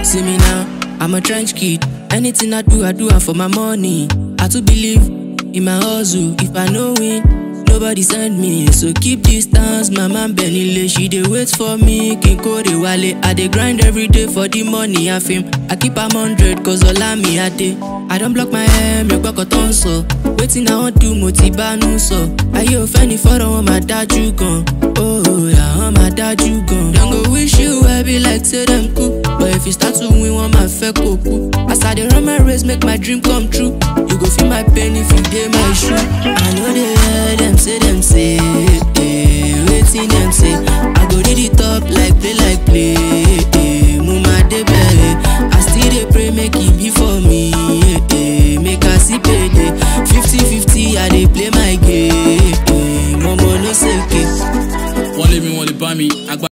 See me now, I'm a trench kid. Anything I do, I do it for my money. I to believe in my hustle. If I know win, nobody send me. So keep distance, my man Benile. She dey wait for me. Kinko de wale. I dey grind every day for the money I fame. I keep am hundred cause all me I dey. I don't block my hair, make work on so. Waiting I want do mo ti banu so. Ayé ò fẹ́ ni fọ́rọ̀ wọn máa dájú gan. Oh, yeah, wọn máa dájú gan. Dem go wish you well be like say dem cool. But if you start to win, wọn máa fẹ́ kó kú. As I dey run my race, make my dream come true. You go feel my pain if you dey my shoe. I know they hear them say them say, eh, wetin dem say. I go read it up like play like play. Eh, mo máa débẹ̀. I still dey pray make e be for me. Eh, eh, make I see payday. Fifty fifty, I dey play my game. Eh, momo no seke. wọ́n lé mi wọ́n lè bá mi àgbà.